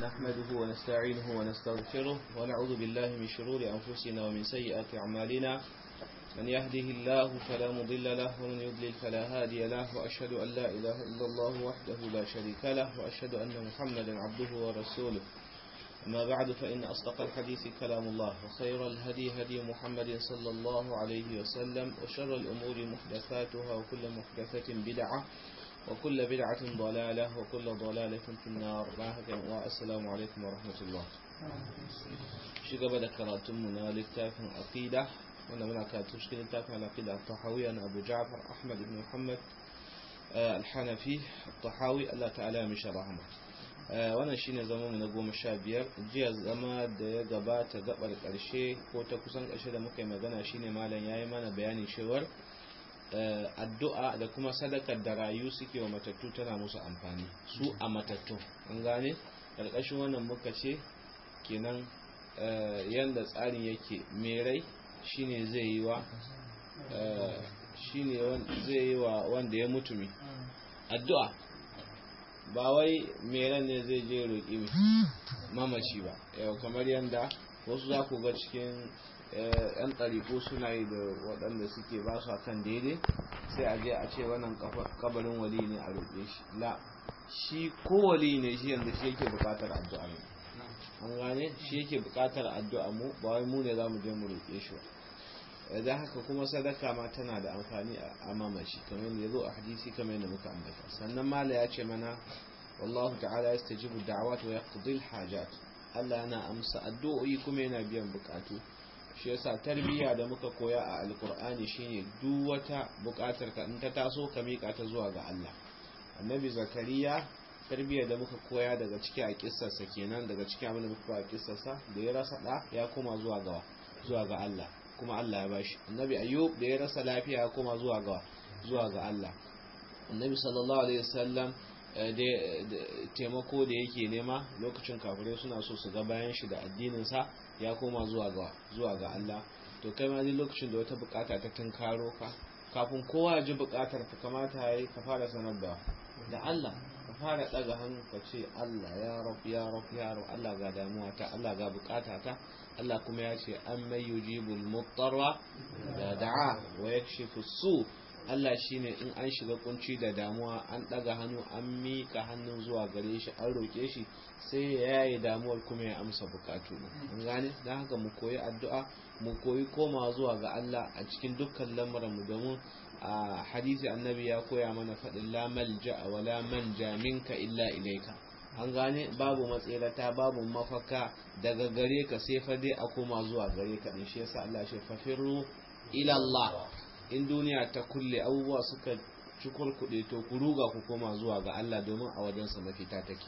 نحمده ونستعينه ونستغفره ونعوذ بالله من شرور أنفسنا ومن سيئات أعمالنا من يهده الله فلا مضل له ومن يضلل فلا هادي له وأشهد أن لا إله إلا الله وحده لا شريك له وأشهد أن محمدا عبده ورسوله أما بعد فإن أصدق الحديث كلام الله وخير الهدي هدي محمد صلى الله عليه وسلم وشر الأمور محدثاتها وكل محدثة بدعة وكل بدعة ضلالة وكل ضلالة في النار والسلام عليكم ورحمة الله شكرا ذكرتم من للتافن عقيدة وانا من كاتب شكرا للتافن العقيدة الطحاوي أنا أبو جعفر أحمد بن محمد الحنفي الطحاوي الله تعالى مش رحمه wannan shine zama mu na goma sha biyar jiya zama da ya gabata gabar karshe ko ta kusan karshe da muka yi magana shine malam yayi mana bayanin cewar addu'a da kuma sadakar da rayu suke wa matattu tana musu amfani su a matattu an gane karkashin wannan muka ce kenan yanda tsarin yake mai rai shine zai yi wa shine zai yi wa wanda ya mutumi addu'a ba wai meran ne zai je roƙi mamaci ba yau kamar yadda wasu za ku ga cikin yan ɗariƙo suna yi da waɗanda suke ba su kan daidai sai a je a ce wannan kabarin wali ne a roƙe shi la shi ko wali ne shi yanzu shi yake buƙatar addu'a ne an gane shi yake buƙatar addu'a mu ba wai mu ne za mu je mu roƙe shi ba da haka kuma sadaka ma tana da amfani a mamaci kamar yadda zo a hadisi kamar yadda muka ambata sannan mala ya ce mana wallahu ta'ala yastajibu da'awat wa yaqdi al-hajat Allah yana amsa addu'o'i kuma yana biyan bukatu shi yasa tarbiyya da muka koya a alkur'ani shine duk wata bukatar ka in ta taso ka mika ta zuwa ga Allah annabi zakariya tarbiyya da muka koya daga ciki a kissarsa kenan daga cikin abin da muka koya a kissarsa da ya rasa da ya koma zuwa ga zuwa ga Allah kuma Allah ya bashi annabi ayyub da ya rasa lafiya ya koma zuwa ga zuwa ga Allah annabi sallallahu alaihi wasallam da taimako da yake nema lokacin kafirai suna so su ga bayan shi da addinin sa ya koma zuwa ga zuwa ga Allah to kai ma lokacin da wata bukata ta tunkaro ka kafin kowa ya ji bukatar ka kamata yayi ka fara sanar da da Allah ka fara daga hannu ka ce Allah ya rab ya rab ya rab Allah ga damuwa ta Allah ga bukata ta Allah kuma ya ce an mai yujibul muttarra da da'a wa yakshifu su Allah shine in an shiga kunci da damuwa an daga hannu an mika hannun zuwa gare shi an roke shi sai ya yaye damuwar kuma ya amsa bukatu an gane dan haka mu koyi addu'a mu koyi koma zuwa ga Allah a cikin dukkan lamuran mu domin a hadisi annabi ya koya mana faɗin la malja wa la manja minka illa ilaika an gane babu matsirata babu mafaka daga gare ka sai fa dai a koma zuwa gare ka din shi yasa Allah shi fafiru ila Allah in duniya ta kulle abubuwa suka cikur kuɗe to ku ruga ku koma zuwa ga Allah domin a wajensa mafita take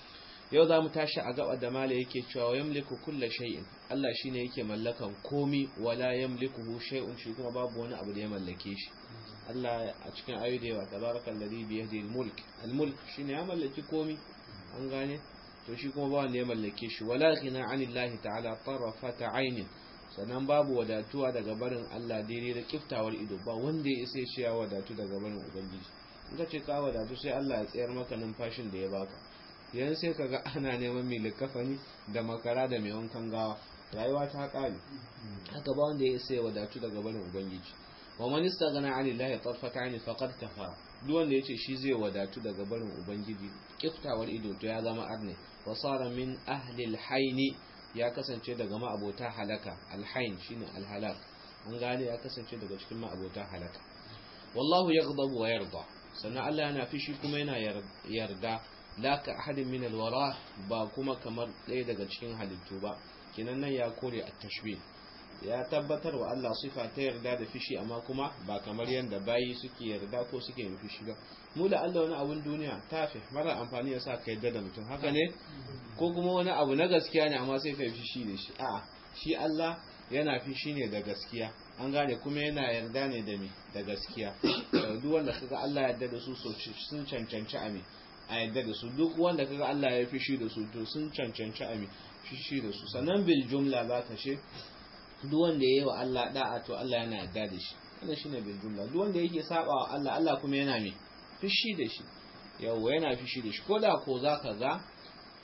yau za mu tashi a gaba da mala yake cewa yamliku kulla shay'in Allah shine yake mallakan komi wala yamlikuhu shay'un shi kuma babu wani abu da ya mallake shi Allah a cikin ayoyi da yawa tabarakal ladhi bi yadihi al-mulk al-mulk shine ya mallaki komi an gane to shi kuma ba wanda ya mallake shi wala ghina anillahi ta'ala tarafata aynin sannan babu wadatuwa daga barin Allah daidai da kiftawar ido ba wanda ya isa ya wadatu daga barin ubangiji in ka ce ka wadatu sai Allah ya tsayar maka numfashin da ya baka yanzu sai kaga ana neman mai likafani da makara da mai wankan gawa rayuwa ta kare haka ba wanda ya isa ya wadatu daga barin ubangiji wa man istaghna 'ani llahi tarfata 'aini faqad kafara duk wanda yace shi zai wadatu daga barin ubangiji kiftawar ido to ya zama arne wa sara min ahli al ya kasance daga ma'abota halaka alhain shine alhalak an gane ya kasance daga cikin ma'abota halaka wallahu yaghdabu wa yarda sannan Allah yana fishi kuma yana yarda la ka ahadin min alwara ba kuma kamar ɗaya daga cikin halittu ba kinan nan ya kore at-tashbih ya tabbatar wa Allah sifa ta yarda da fishi amma kuma ba kamar yadda bayi suke yarda ko suke yin fishi ba mu da Allah wani abun duniya tafi mara amfani ya sa ka yarda da mutum haka ne ko kuma wani abu na gaskiya ne amma sai ka yi fishi da shi a'a shi Allah yana fishi ne da gaskiya an gane kuma yana yarda ne da me da gaskiya duk wanda kaga Allah ya yarda da su sun cancanci a me a yarda da su duk wanda kaga Allah ya fishi da su to sun cancanci a me fishi da su sannan bil jumla za ka ce duk wanda yayi wa Allah da'a to Allah yana yarda da shi wannan shine bil jumla duk wanda yake saba wa Allah Allah kuma yana me fishi da shi yawa yana fishi da shi ko da ko zaka ga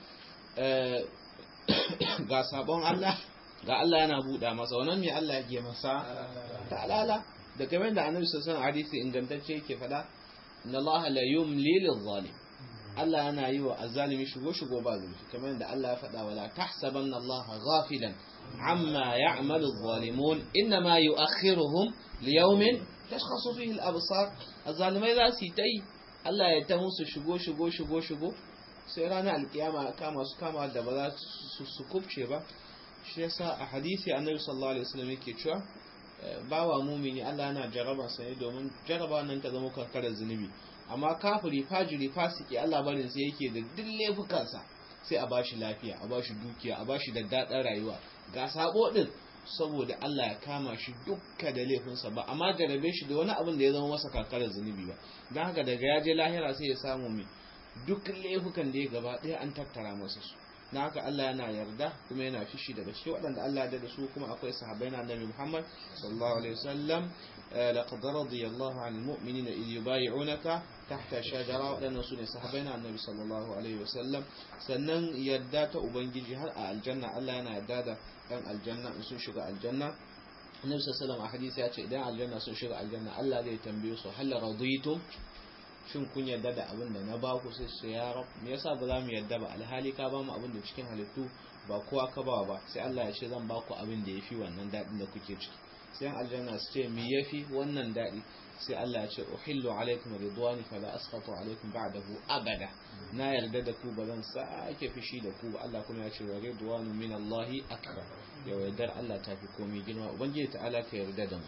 ga sabon Allah ga Allah yana buɗa masa wannan me Allah yake masa ta'ala da kamar da annabi sallallahu alaihi hadisi ingantacce yake faɗa inna Allah la yumli lil zalim Allah yana yi wa azzalimi shigo shigo ba zulfi kamar da Allah ya faɗa wala tahsabanna Allah ghafilan amma ya'malu adh-dhalimun inma yu'akhiruhum liyawmin tashkhasu fihi al-absar azzalimai za su yi tai Allah ya ta musu shigo shigo shigo shigo sai ranar alkiyama kama su kama da ba za su kubce ba shi yasa a hadisi annabi sallallahu alaihi wasallam yake cewa bawa mumini Allah yana jaraba sa ne domin jaraba nan ta zama karkarar zunubi amma kafiri fajiri fasiki Allah barin sai yake da duk laifukansa sai a bashi lafiya a bashi dukiya a bashi da daɗin rayuwa ga sabo din saboda Allah ya kama shi dukka da laifinsa ba amma jarabe shi da wani abin da ya zama masa karkarar zunubi ba don haka daga ya je lahira sai ya samu mai duk laifukan da ya gaba ɗaya an tattara masa su na haka Allah yana yarda kuma yana fishi daga cikin waɗanda Allah ya da su kuma akwai sahabbai na Annabi Muhammad sallallahu alaihi wasallam laqad radiyallahu 'anil mu'minina idh yubay'unaka tahta shajara waɗannan su ne sahabbai na Annabi sallallahu alaihi wasallam sannan yarda ta ubangiji har a aljanna Allah yana yarda da ɗan aljanna in sun shiga aljanna Annabi sallallahu alaihi wasallam a hadisi ya ce idan aljanna sun shiga aljanna Allah zai tambaye su hal raditum shin kun yarda da abin da na ba ku sai su ya rab me yasa ba za mu yarda ba alhali ka ba mu abin da cikin halittu ba kowa ka ba ba sai Allah ya ce zan ba ku abin da yafi wannan dadin da kuke ciki sai aljanna su ce me yafi wannan dadi sai Allah ya ce uhillu alaikum ridwani fala asqatu alaikum ba'dahu abada na yarda da ku ba zan sake fishi da ku ba Allah kuma ya ce wa ridwanu min Allah akbar ya yardar Allah ta fi komai girma ubangiji ta'ala ka yarda da mu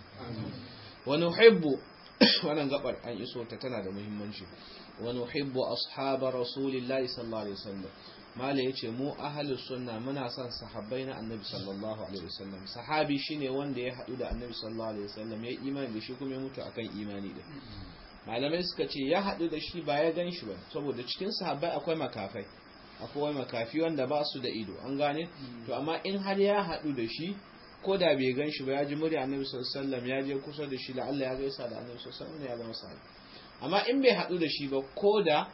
wa nuhibbu wannan gabar an iso ta tana da muhimmanci wa nuhibbu ashab rasulillahi sallallahu alaihi wasallam mala yace mu ahlus sunna muna son sahabbai na annabi sallallahu alaihi wasallam sahabi shine wanda ya hadu da annabi sallallahu alaihi wasallam ya imani da shi kuma ya mutu akan imani da malamai suka ce ya hadu da shi ba ya gan shi ba saboda cikin sahabbai akwai makafai akwai makafi wanda ba su da ido an gane to amma in har ya hadu da shi ko da bai gan shi ba ya ji murya annabi sallallahu alaihi wasallam ya je kusa da shi la Allah ya gaisa da annabi sallallahu alaihi wasallam ya zama sahabi amma in bai hadu da shi ba ko da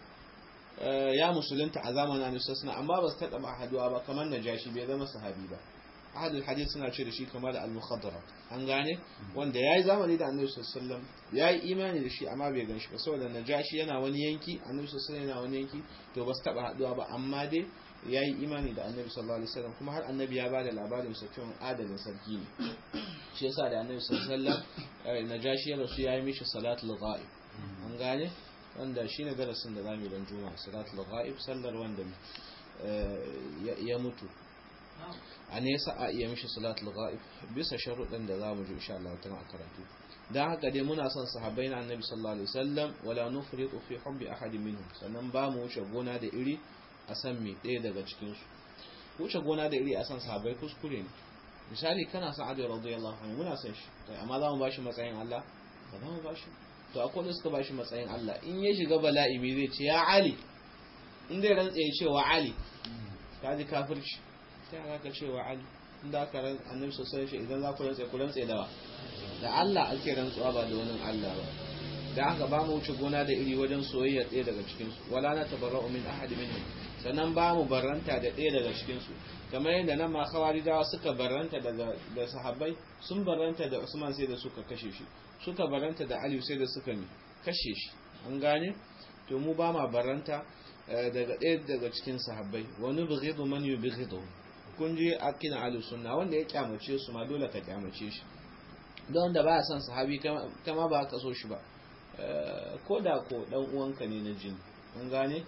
ya musulunta a zamanin annabi sallallahu alaihi amma ba su taba haduwa ba kamar najashi bai zama sahabi ba ahadul hadith suna ce da shi kamar al-mukhadara an gane wanda yayi zamani da annabi sallallahu alaihi wasallam yayi imani da shi amma bai gan shi ba saboda najashi yana wani yanki annabi sallallahu alaihi yana wani yanki to ba su taba haduwa ba amma dai ya yi imani da annabi sallallahu alaihi wasallam kuma har annabi ya bada labarin sa cewa adalin sarki ne shi yasa da annabi sallallahu alaihi wasallam najashi ya rasu ya yi mishi salatul ghaib an gane wanda shine darasin da zamu yi dan juma'a salatul ghaib sallar wanda ya mutu a nesa a iya mishi salatul ghaib bisa sharuɗan da zamu ji insha Allah tana karatu dan haka dai muna son sahabbai na annabi sallallahu alaihi wasallam wala nufriqu fi hubbi ahadin minhum sannan ba mu wuce gona da iri a san me ɗaya daga cikinsu wuce gona da iri a san sahabbai kuskure ne misali kana san adu radiyallahu anhu muna san shi amma za mu bashi matsayin Allah ba za mu bashi to akwai da suka bashi matsayin Allah in ya shiga bala'i me zai ce ya Ali in zai rantsa ya ce wa Ali ka ji kafirci sai aka ka ce wa Ali in da aka ran annabi sosai shi idan za ku rantsa ku rantsa da wa da Allah ake rantsuwa ba da wani Allah ba da haka ba mu wuce gona da iri wajen soyayya ɗaya daga cikinsu wala na tabarra'u min ahadi minhum sannan ba mu barranta da ɗaya daga cikinsu kamar yadda nan ma khawarijawa suka barranta daga da sahabbai sun barranta da Usman sai da suka kashe shi suka barranta da Ali sai da suka ne kashe shi an gane to mu ba ma barranta daga ɗaya daga cikin sahabbai wani bughidu man yubghidu kun je akina ahlus sunna wanda ya kyamace su ma dole ka kyamace shi don wanda baya son sahabi kama ba ka so shi ba ko da ko dan uwanka ne na jini an gane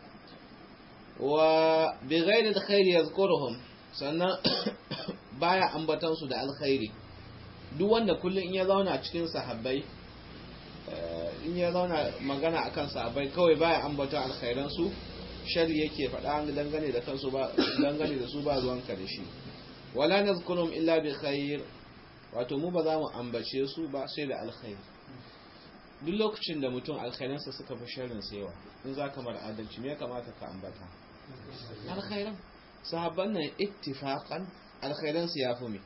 wa bi ghairi alkhairi yazkuruhum sannan baya ambatan su da alkhairi duk wanda kullun in ya zauna cikin sahabbai in ya zauna magana akan sahabbai kawai baya ambata alkhairan su shari yake faɗa dangane da kansu ba dangane da su ba ruwanka da shi wala nazkurum illa bi khair wato mu ba za mu ambace su ba sai da alkhairi duk lokacin da mutum alkhairansa suka fi sharrin sa yawa in za ka mara adalci me ya kamata ka ambata alkhairan sahabban nan ittifaqan alkhairan su yafi me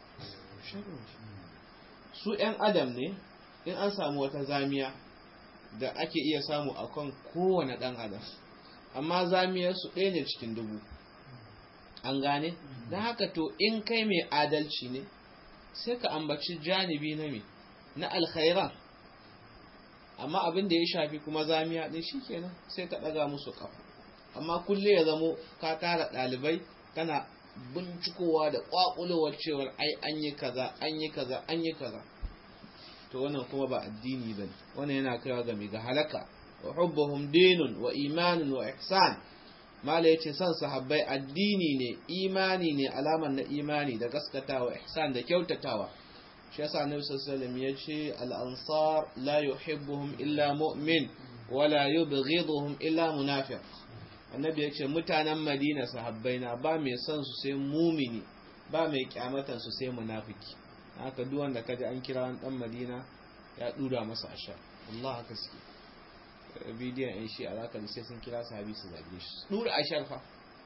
su yan adam ne in an samu wata zamiya da ake iya samu akan kowane dan adam amma zamiyar su ɗaya ne cikin dubu an gane don haka to in kai mai adalci ne sai ka ambaci janibi na me na alkhairan amma abin da ya shafi kuma zamiya din shikenan sai ka daga musu kafa amma kulle ya zamo ka tara dalibai kana bincikowa da kwakulowar cewar ai an yi kaza an yi kaza an yi kaza to wannan kuma ba addini bane wannan yana kaiwa ga ga halaka wa hubbuhum dinun wa imanun wa ihsan mala yace son sahabbai addini ne imani ne alaman na imani da gaskatawa ihsan da kyautatawa shi yasa annabi sallallahu alaihi wasallam yace al-ansar la yuhibbuhum illa mu'min wa la yubghiduhum illa munafiq annabi yace mutanen madina sahabbai na ba mai son su sai mumini ba mai kyamatan su sai munafiki haka duk wanda kaji an kira wani dan madina ya dura masa asha Allah haka suke bidiyon yan shi alaka da sai sun kira sahabi su zage shi dura ashar fa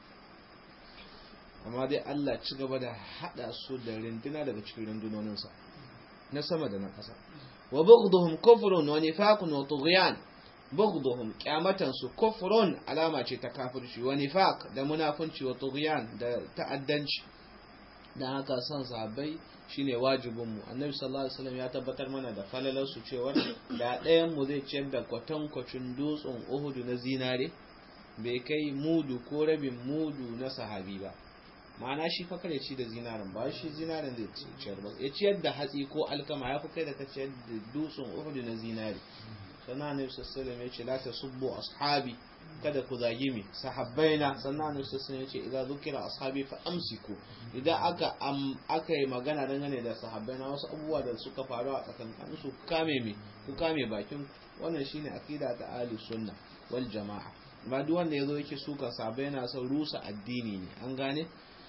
amma dai Allah ci gaba da hada su da rinduna daga cikin rundunoninsa na sama da na ƙasa wa bughduhum kufrun wa nifaqun wa tughyan bughduhum kyamatan su kufrun alama ce ta kafirci wa nifaq da munafunci wa tughyan da ta'addanci dan haka son sahabbai shine wajibin mu annabi sallallahu alaihi wasallam ya tabbatar mana da falalar su cewa da ɗayan mu zai ciyar da kwatankwacin dutsen Uhud na zinare bai kai mudu ko rabin mudu na sahabi ba ma'ana shi fa kada ci da zinarin ba shi zinarin zai ciyar ba ya ciyar da hatsi ko alkama ya fi kai da ka ciyar da dutsen Uhud na zinare sannan annabi sallallahu alaihi wasallam ya ce la tasubbu ashabi kada ku zagi mi sahabbaina sannan annabi sallallahu alaihi wasallam ya ce idza zukira ashabi fa amsiku idan aka aka yi magana dangane da sahabbaina wasu abubuwa da suka faru a tsakankanin su ku kame mi ku kame bakin wannan shine akida ta ahli sunna wal jamaa ba duk wanda yazo yake suka sahabbai yana son rusa addini ne an gane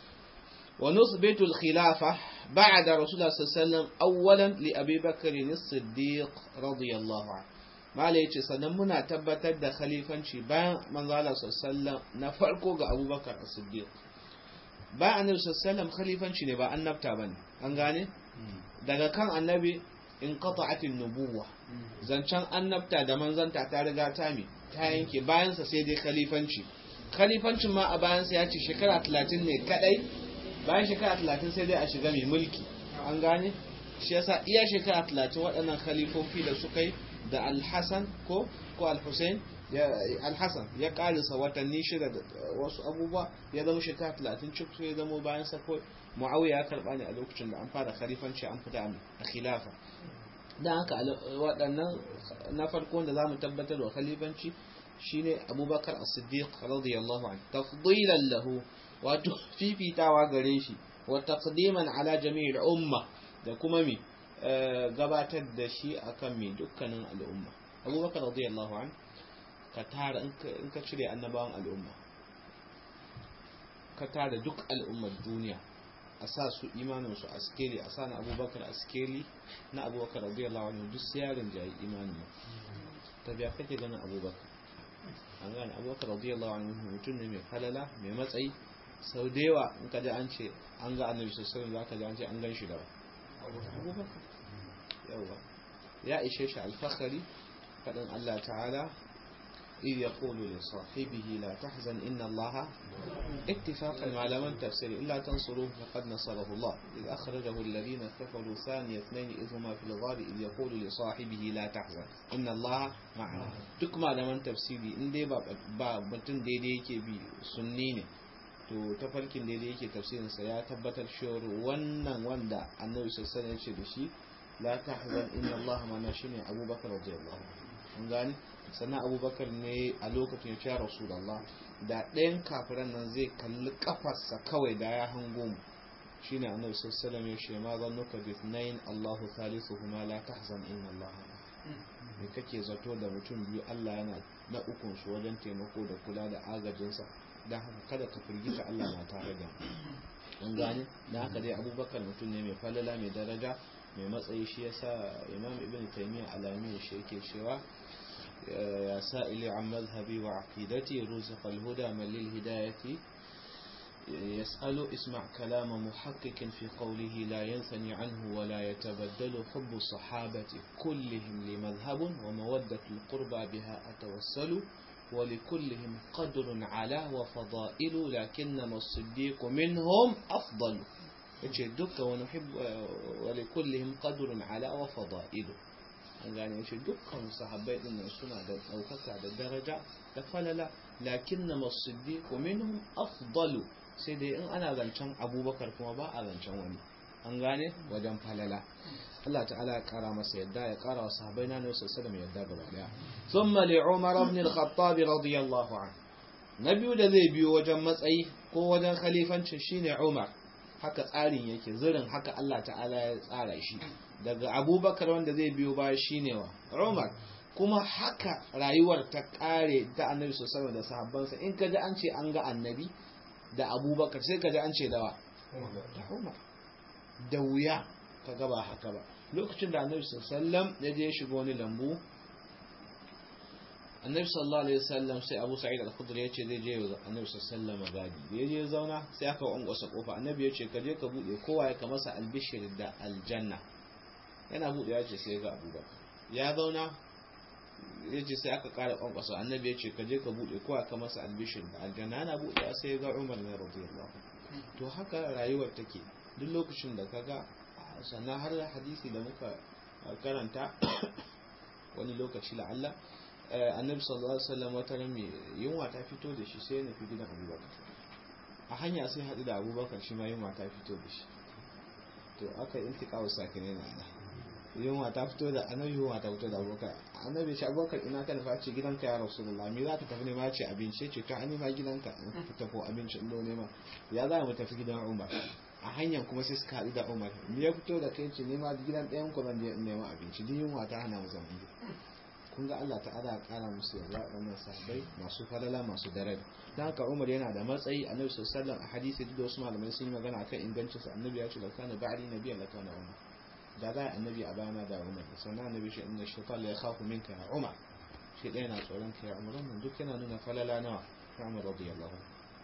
wa nusbitu al-khilafa ba'da rasulullah sallallahu alaihi wasallam awwalan li abi bakr as-siddiq radiyallahu anhu mala ya ce sannan muna tabbatar da khalifanci bayan manzala sallam na farko ga abubakar a siddiq bayan annabi sallam khalifanci ne ba annabta ba ne an gane daga kan annabi in qata'atin nubuwa zancen annabta da manzanta ta riga ta mi ta yanke bayansa sai dai khalifanci khalifancin ma a bayansa ya ce shekara 30 ne kadai bayan shekara 30 sai dai a shiga mai mulki an gane shi yasa iya shekara 30 waɗannan khalifofi da suka yi da alhassan ko ko alhussein alhassan ya karisa watanni shida da wasu abubuwa ya zama shekara talatin cik ya zama bayan sako muawiya ya karba ne a lokacin da an fara khalifanci an fita a khilafa dan haka waɗannan na farko da zamu tabbatar wa khalifanci shine abubakar as-siddiq radiyallahu anhu tafdilan lahu wato fifitawa gare shi wa taqdiman ala jami'il umma da kuma mi gabatar da shi akan mai dukkanin al'umma abubakar radiyallahu an ka tara in ka cire annabawan al'umma ka tara duk al'ummar duniya a sa su imanin su a skeli a sa na abubakar a skeli na abubakar radiyallahu anhu duk siyarin jayi imanin ta biya kake ganin abubakar an gane abubakar radiyallahu anhu mutum ne mai falala mai matsayi sau da yawa in ka ji an ce an ga annabi sallallahu alaihi wasallam za ka ji an ce an gan shi da abubakar yawa ya ishe shi alfakari faɗin Allah ta'ala إذ يقول لصاحبه لا تحزن إن الله اتفاق malaman تفسير إلا تنصروه فقد نصره الله إذ أخرجه الذين كفروا ثاني اثنين إذ هما في الغار إذ يقول لصاحبه لا تحزن إن الله معنا duk malaman tafsiri in dai ba mutum daidai yake bi sunni ne to tafarkin daidai yake tafsirinsa ya tabbatar cewa wannan wanda annabi sallallahu alaihi ce da shi la tahzan inna Allah mana shine Abubakar radiyallahu anhu gani sannan Abubakar ne a lokacin ya ce Rasulullah da ɗayan kafiran nan zai kalli kafarsa kawai da ya hango mu shine annabi sallallahu alaihi ya ce ma zannuka bi ithnain Allahu thalithuhuma la tahzan inna Allah me kake zato da mutum biyu Allah yana na ukun su wajen taimako da kula da agajinsa don haka kada ka firgita Allah na tare da an gane da haka dai abubakar mutum ne mai falala mai daraja mai matsayi shi yasa imam ibn taymiyyah alami shi yake cewa ya sa'ili an mazhabi wa aqidati ruziqa al-huda man lil hidayati يسأل اسمع كلام محقق في قوله لا ينثني عنه ولا يتبدل حب الصحابة كلهم لمذهب ومودة القربى بها أتوسل ولكلهم قدر على وفضائل لكنما الصديق منهم أفضل yace dukkan wani wali kullihim qadrun ala wa fada'ilu an gane yace dukkan sahabbai din nan suna da daukaka da daraja da falala lakinna as-siddiq minhum afdalu sai dai in ana zancen abubakar kuma ba a zancen wani an gane wajen falala Allah ta'ala ya kara masa yadda ya kara wa sahabbai na nabi sallallahu alaihi yadda gaba daya thumma li umar ibn al-khattab radiyallahu anhu na biyu da zai biyo wajen matsayi ko wajen khalifancin shine umar haka tsarin yake zirin haka Allah ta'ala ya tsara shi daga abubakar wanda zai biyo baya shine wa umar kuma haka rayuwar ta kare ta annabi sallallahu da sahabbansa in kaji an ce an ga annabi da abubakar sai kaji an ce dawa da umar da wuya ka gaba haka ba lokacin da annabi sallallahu ya je shiga wani lambu annabi sallallahu alaihi wasallam sai abu sa'id al-khudri ya ce zai je annabi sallallahu alaihi gadi da ya je zauna sai aka wankwasa kofa annabi ya ce ka je ka bude kowa ya masa albishir da aljanna yana bude ya ce sai ga abubakar ya zauna ya ce sai aka kara kwankwasa annabi ya ce ka je ka bude kowa ka masa albishir da aljanna yana bude sai ga umar ne radiyallahu to haka rayuwar take duk lokacin da kaga sannan har hadisi da muka karanta wani lokaci la'alla annabi sallallahu alaihi wasallam wata rami yunwa ta fito da shi sai ya nufi gidan abubakar a hanya sai haɗu da abubakar shi ma yunwa ta fito da shi to aka yi iltiƙa sakine na ana yunwa ta fito da annabi yunwa ta fito da abubakar annabi ce abubakar ina ka nufa ce gidanka ya rasulullah me za ka tafi nema ce abinci ce to an ma gidanka ka tafi abinci in nema ya za mu tafi gidan umar a hanyar kuma sai suka haɗu da umar me ya fito da kai ce nema gidan ɗayan ku zan je nema abinci din yunwa ta hana mu zaman kun ga Allah ta'ala ya kara musu yarda wannan sahabbai masu falala masu daraja dan haka Umar yana da matsayi Annabi sallallahu alaihi wasallam a hadisi duk da wasu malamai sun yi magana akan ingancin sa Annabi ya ce la kana ba'di nabiyyan la kana Umar da za annabi a bayana da Umar sannan Annabi shi inna shaytan la yakhafu minka ya Umar shi ɗaya na tsoron ka ya Umar wannan duk yana nuna falala nawa ya Umar radiyallahu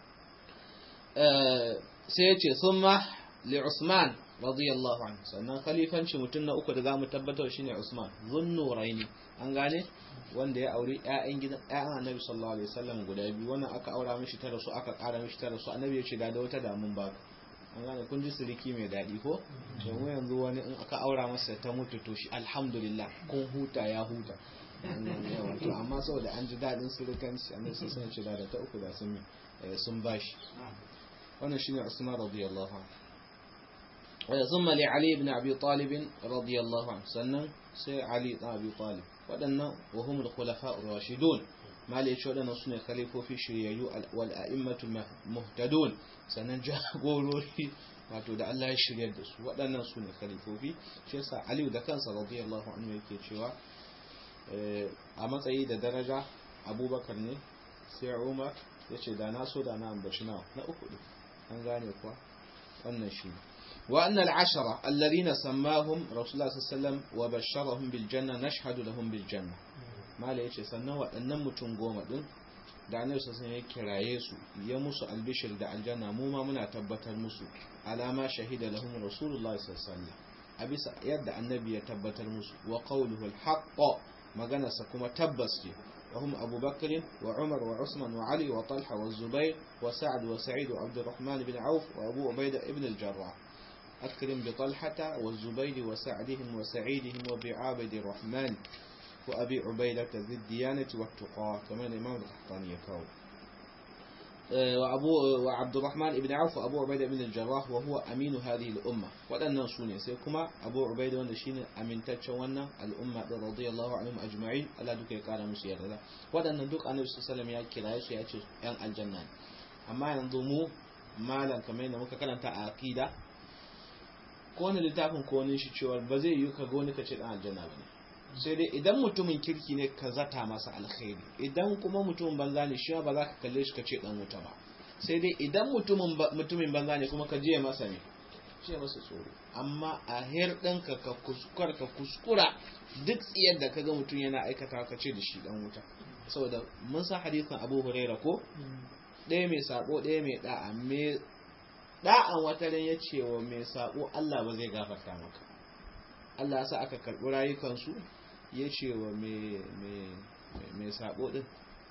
sai ya ce thumma li Usman radiyallahu anhu sannan khalifanci mutum na uku da zamu tabbatar shine Usman zunnuraini an gane wanda ya auri ƴaƴan gidan ƴaƴan Annabi sallallahu alaihi wasallam guda biyu wannan aka aura mishi tara su aka ƙara mishi tara su Annabi ya ce da da wata damun ba an gane kun ji siriki mai daɗi ko domin yanzu wani in aka aura masa ta mutu to shi alhamdulillah kun huta ya huta to amma saboda an ji daɗin sirikanci Annabi sai ya ce da ta uku da sun sun bashi wannan shine Usman radiyallahu anhu ثم لعلي بن أبي طالب رضي الله عنه سنن سي علي بن أبي طالب ودنا وهم الخلفاء الراشدون ما ليش ودنا سنة خليفة في شريعيو والأئمة المهتدون سنن جاغوروري wato da Allah ya shirya da su waɗannan su ne khalifofi shi yasa Aliyu da kansa radiyallahu anhu yake cewa a matsayi da daraja Abubakar ne sai Umar yace da na so da na ambaci na na uku an gane kuwa wannan shi ne وأن العشرة الذين سماهم رسول الله صلى الله عليه وسلم وبشرهم بالجنة نشهد لهم بالجنة ما ليش سنة وأن متنقوم دون da annabi sassan ya kiraye su ya musu albishir da aljanna mu ma muna tabbatar musu alama shahida lahum rasulullah sallallahu alaihi a bisa yadda annabi ya tabbatar musu wa qawluhu alhaq magana sa kuma tabbas ce wa hum Abu Bakr wa Umar wa Usman wa Ali wa Talha wa Zubair wa Sa'd wa Sa'id wa Abdurrahman ibn Auf wa Abu Ubaidah ibn al-Jarrah أكرم بطلحة والزبير وسعدهم وسعيدهم وبعابد الرحمن وأبي عبيدة ذي الديانة والتقى كمان إمام القحطاني يكاو وأبو وعبد الرحمن بن عوف وأبو عبيدة بن الجراح وهو أمين هذه الأمة وأن سوني سيكما أبو عبيدة ونشين أمين تتشونا الأمة رضي الله عنهم أجمعين ألا دوك يقال مسير هذا وأن دوك النبي صلى الله عليه وسلم يأكل عيش يأتي أن الجنة أما ينظموا مالا كمان مكاكلا تأكيدا ko wani littafin ko wani shi cewa ba zai yi ka goni ka ce dan aljanna ba ne sai dai idan mutumin kirki ne ka zata masa alkhairi idan kuma mutumin banza ne shi ba za ka kalle shi ka ce dan wuta ba sai dai idan mutumin mutumin banza ne kuma ka je masa ne ce masa tsoro amma a her ɗinka ka kuskura ka kuskura duk tsiyar da kaga mutum yana aikata ka ce da shi dan wuta saboda mun san hadisin Abu Huraira ko ɗaya mai sabo ɗaya mai da'a mai da'an wata ran ya ce wa mai sabo Allah ba zai gafarta maka Allah sa aka karɓi rayukansu ya ce wa mai sabo ɗin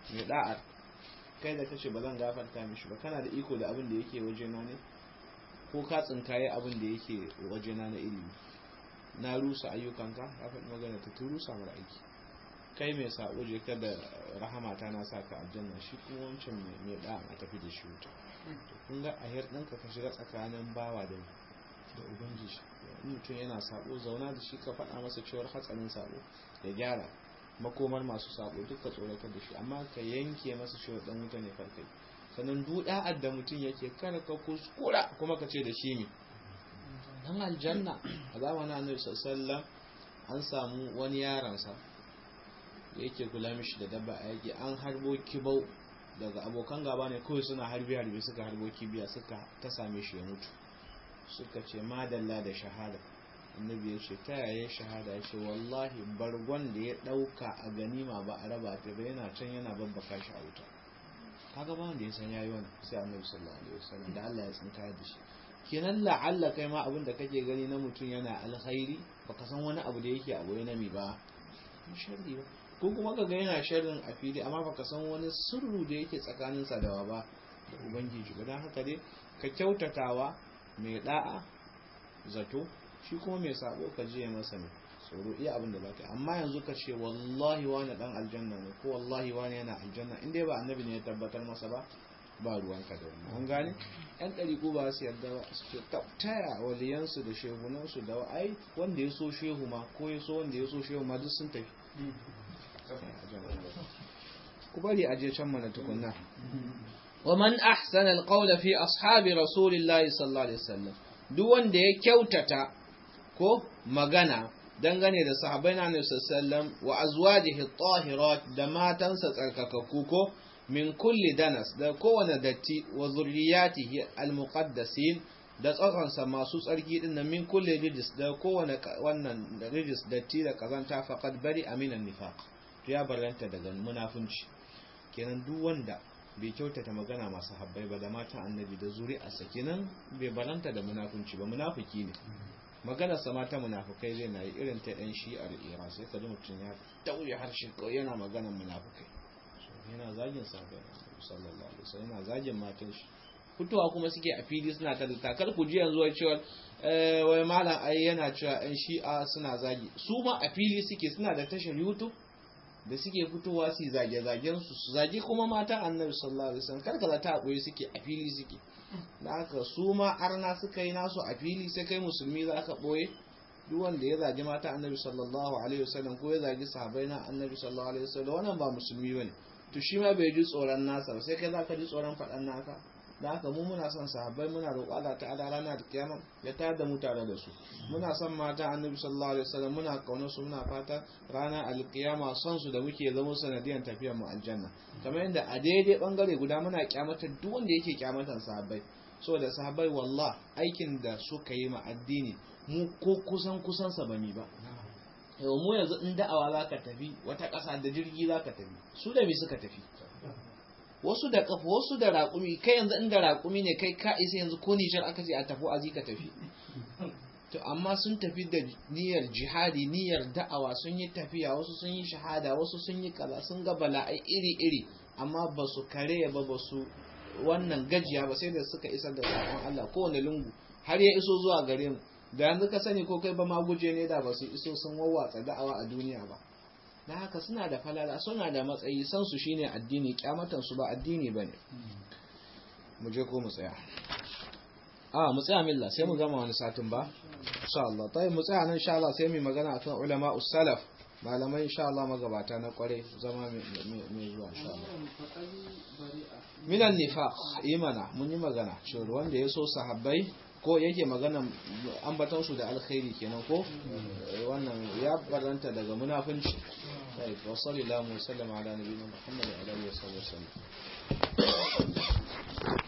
mai da'ar kai da kace ba zan gafarta mishi ba kana da iko da abin da yake wajena ne ko ka tsinkaye abin da yake wajena na ilimi na rusa ayyukanka ya faɗi magana ta rusa mara aiki kai mai sabo je ka da rahamata na sa ka aljanna shi kuma wancan mai da a tafi da shi wuta kun ga ahir ɗinka ka shiga tsakanin bawa da da ubangiji mutum yana sabo zauna da shi ka faɗa masa cewar hatsarin sabo ya gyara makomar masu sabo duka tsoratar da shi amma ka yanke masa cewar dan wuta ne farkai sannan duda'ar da mutum yake kar ka kuskura kuma ka ce da shi ne dan aljanna a zamanin annabi sallallahu an samu wani yaransa da yake kula mishi da dabba a yake an harbo kibau daga abokan gaba ne kawai suna harbi harbi suka harbo kibiya suka ta same shi ya mutu suka ce madalla da shahada annabi ya ce ta yaya shahada ya ce wallahi bargon da ya dauka a ganima ba a raba ta ba yana can yana babbaka shi a wuta kaga ba wanda ya san yayi wannan sai annabi sallallahu alaihi wasallam da Allah ya tsinka da shi kenan la'alla kai ma abin da kake gani na mutum yana alkhairi baka san wani abu da yake abu na mi ba sharri ba ko kuma kaga yana sharrin a fili amma baka san wani sirru da yake tsakanin sa da ba da ubangiji ba dan haka dai ka kyautatawa mai da'a zato shi kuma mai sabo ka je masa ne tsoro iya abin da zaka amma yanzu ka ce wallahi wani dan aljanna ne ko wallahi wani yana aljanna in dai ba annabi ne ya tabbatar masa ba ba ruwanka da wannan an gane yan ɗariƙo ba su yarda ba su ce taya waliyansu da shehunansu da ai wanda ya so shehu ma ko ya so wanda ya so shehu ma duk sun tafi ku bari a je can mana tukunna ومن أحسن القول في أصحاب رسول الله صلى الله عليه وسلم duk wanda ya kyautata ko magana dangane da sahabbai na Annabi sallallahu wa azwajihi at-tahirat da matansa tsarkakakku ko min kulli danas da kowane datti wa zurriyatihi al-muqaddasin da tsakansa masu tsarki din nan min kulli rijis da kowane wannan rijis datti da kazanta faqad bari aminan nifaq to ya barranta daga munafunci kenan duk wanda bai kyautata magana masu habbai ba da matan annabi da zuri'arsa kenan bai baranta da munafunci ba munafiki ne maganar sa mata munafukai zai na yi irin ta yan shi'ar iran sai ka ji mutum ya tauye harshe ko yana maganar munafukai yana zagin sahabbai sallallahu alaihi wasallam yana zagin matan shi fitowa kuma suke a fili suna ta takar ku ji yanzu wai cewa wai malam ai yana cewa yan shi'a suna zagi su ma a fili suke suna da tashar youtube da suke fitowa su zage-zagen su su zage kuma mata annabi sallallahu alaihi wasallam karkala ta koyi suke a fili suke da haka su ma arna suka yi nasu a fili sai kai musulmi za ka boye duk wanda ya zagi mata annabi sallallahu alaihi wasallam ko ya zagi sahabbai na annabi sallallahu alaihi wasallam wannan ba musulmi bane to shi ma bai ji tsoron nasa ba sai kai za ka ji tsoron faɗan naka da haka mu muna son sahabbai muna roƙo Allah ta'ala rana da kiyama ya tayar da mu tare da su muna son mata annabi sallallahu alaihi wasallam muna kaunar su muna fata rana alkiyama son su da muke zama sanadiyan tafiyar mu aljanna kamar yadda a daidai bangare guda muna kyamatar duk wanda yake kyamatan sahabbai saboda sahabbai wallah aikin da suka yi ma addini mu ko kusan kusan sa bami ba yau mu yanzu in da'awa zaka tafi wata ƙasa da jirgi zaka tafi su da me suka tafi wasu da kafa wasu da raƙumi kai yanzu inda raƙumi ne kai ka isa yanzu ko nijar aka ce a tafi azi ka tafi to amma sun tafi da niyyar jihadi niyyar da'awa sun yi tafiya wasu sun yi shahada wasu sun yi kaza sun ga bala'ai iri-iri amma ba su kare ba ba su wannan gajiya ba sai da suka isar da sakon Allah kowane lungu har ya iso zuwa gare mu da yanzu ka sani ko kai ba ma guje ne da ba su iso sun wawwatsa da'awa a duniya ba na haka suna da falala suna da matsayi san su shine addini kyamatan su ba addini bane mu je ko mu tsaya a mu tsaya milla sai mu gama wani satin ba insha Allah tayi mu tsaya nan insha Allah sai mu magana akan ulama us-salaf malamai insha Allah magabata na kware zama mai zuwa insha Allah minan nifaq imana mun yi magana cewa wanda ya so sahabbai ko yake magana ambatan su da alkhairi kenan ko wannan ya baranta daga munafunci sai wa sallallahu alaihi wa sallam ala nabiyina muhammad wa alihi wa sallam